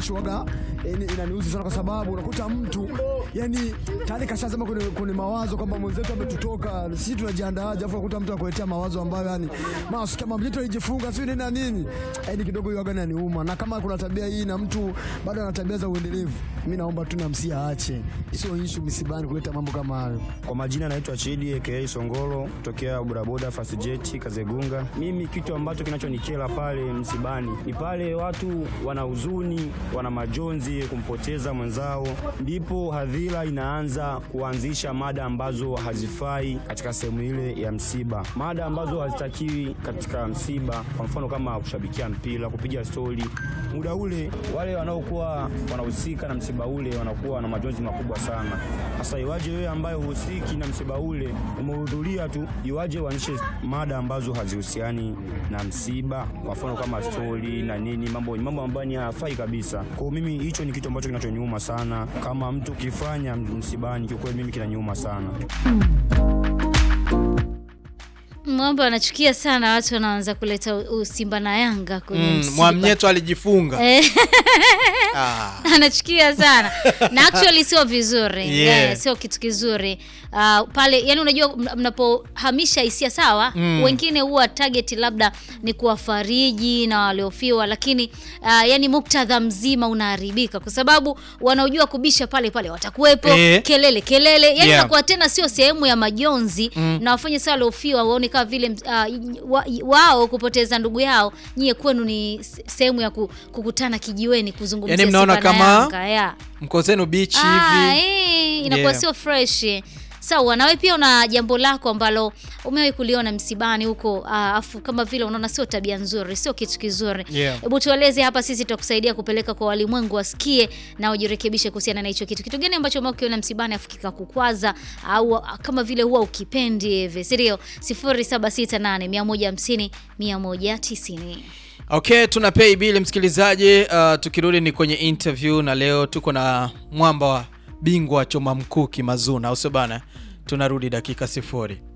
issue waga yani inaniuzi sana kwa sababu unakuta mtu yani tayari kashazama kwenye, kwenye mawazo kwamba mwenzetu ametutoka, sisi tunajiandaaje, afu unakuta mtu akuletea mawazo ambayo yani masikia mama yetu alijifunga sio nini na nini, yani kidogo hiyo waga inaniuma, na kama kuna tabia hii na mtu bado ana tabia za uendelevu, mimi naomba tu namsia aache, sio issue misibani kuleta mambo kama hayo. Kwa majina naitwa Chidi aka Songolo tokea bodaboda Fastjet Kazegunga. Mimi kitu ambacho kinachonikera pale msibani ni pale watu wana huzuni, wana majonzi kumpoteza mwenzao, ndipo hadhira inaanza kuanzisha mada ambazo hazifai katika sehemu ile ya msiba, mada ambazo hazitakiwi katika msiba, kwa mfano kama kushabikia mpira, kupiga stori. Muda ule wale wanaokuwa wanahusika na msiba ule wanakuwa na majonzi makubwa sana. Sasa iwaje wewe ambaye uhusiki na msiba ule umehudhuria tu, iwaje uanishe mada ambazo hazihusiani na msiba, kwa mfano kama stori na nini, mambo mambo ambayo ni hafai kabisa. Kwa hiyo mimi hicho ni kitu ambacho kinachoniuma sana, kama mtu kifanya msibani, kiukweli mimi kinaniuma sana. Mwamba anachukia sana watu wanaanza kuleta u- Simba na Yanga kwenye Mm, msiba. Mwamnyeto alijifunga. Eh, Ah. anachukia sana na actually sio vizuri Yeah. Eh, sio kitu kizuri uh, pale yani unajua mna- mnapohamisha hisia sawa Mm. wengine huwa target labda ni kuwafariji na waliofiwa lakini uh, yani muktadha mzima unaharibika kwa sababu wanaojua kubisha pale pale watakuwepo Eh. kelele kelele yani Yeah. inakuwa tena sio sehemu ya majonzi na wafanye saa waliofiwa waone kama vile uh, wa, wao kupoteza ndugu yao nyie kwenu ni s- sehemu ya ku, kukutana kijiweni kuzungumzia Yani mnaona Simba na kama Yanga, yeah. Mko zenu beach Ah, hivi. eh, inakuwa Yeah. sio fresh sawa nawe pia una jambo lako ambalo umewahi kuliona msibani huko ah, afu kama vile unaona sio tabia nzuri sio kitu kizuri Yeah. hebu tueleze hapa sisi tutakusaidia kupeleka kwa walimwengu wasikie na wajirekebishe kuhusiana na hicho kitu kitu gani ambacho umewahi kukiona msibani afu kikakukwaza au ah, kama vile huwa ukipendi hivi si ndio 0768 150 190 Okay, tuna pay bill msikilizaji. Uh, tukirudi ni kwenye interview na leo tuko na mwamba wa bingwa wa choma mkuki Mazuna, au sio bana? Tunarudi dakika sifuri.